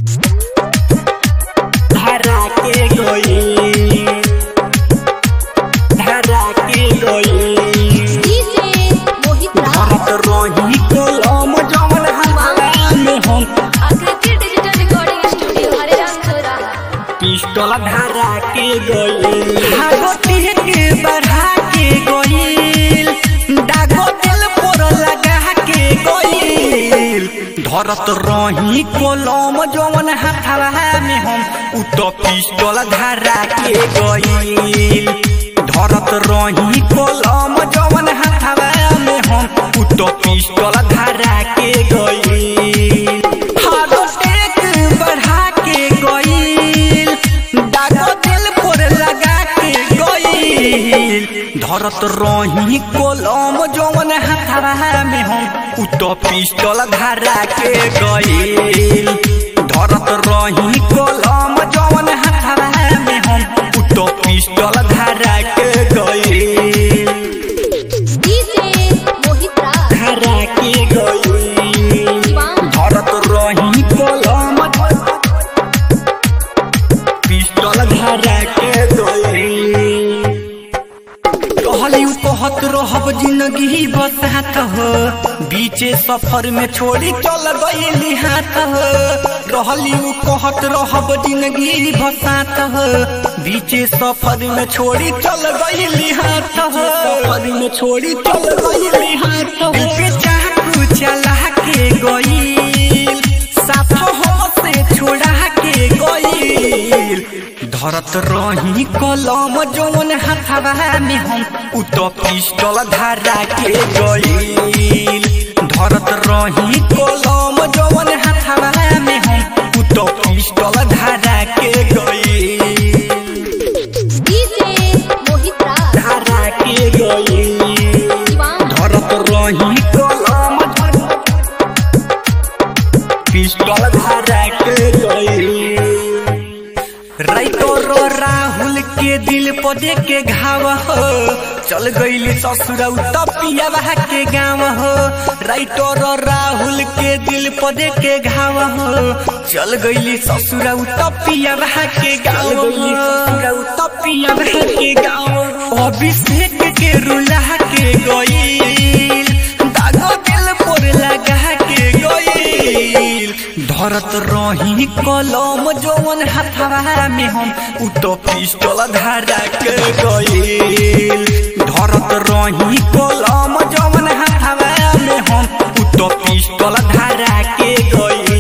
धरा के गई धरा के गई डीजे मोहित भारत रही कलम जवन हमारा में हम आकृति डिजिटल रिकॉर्डिंग स्टूडियो हरिराम थोरा पिस्टल धरा के गई भागोती के बढ़ा के गईल दागो दिल पर लगा के गईल धरत रही कलम जवन हाथवा में हम उ तो पिस्टल धरा के गईल धरत रही कलम जवन हाथवा में हम उ तो पिस्टल धरा के गईल हारो टेक बढ़ा के गईल दागो दिल पर लगा के गईल धरत रही कलम जवन हाथवा में हम उ तो पिस्टल धरा के गईल धरत रही कलम जवन हाथवा में हम उ तो पिस्टल धरा के गईल डीजे मोहित धरा के गईल शिवांग धरत रही कलम पिस्टल धरा के गई कहली उ कहत रहब जिंदगी बसात हो बीचे सफर में छोड़ी चल गईली हाथ हो रहली उ कहत रहब जिंदगी बसात हो बीचे सफर में छोड़ी चल गईली हाथ हो सफर में छोड़ी चल गईली हाथ हो पे चाकू चला के गईल साथ हो से छोड़ा के गईल धरत रही कलम जौन हाथवा में हम उ तो पिस्टल धरा के गईल धरत रही कलम जौन हाथवा में हम उ तो पिस्टल धरा के गईल डीजे मोहित धरा के गईल शिवांग धरत रही कलम पिस्टल धरा के गई राइतो रो राहुल के दिल पर दे के घाव हो चल गईली ससुर तपिया के गाँव हो राइतो रो राहुल के दिल पर दे के घाव हो चल गईली ससुर तपिया के गाँव हो तपिया के गाँव अभिषेक के रुला के गई दागो दिल पर लगा के गईल धरत रही कलम जौन हाथवा में हम उ तो पिस्टल धरा के गईल धरत रही कलम जौन हाथवा में हम उ तो पिस्टल धरा के गईल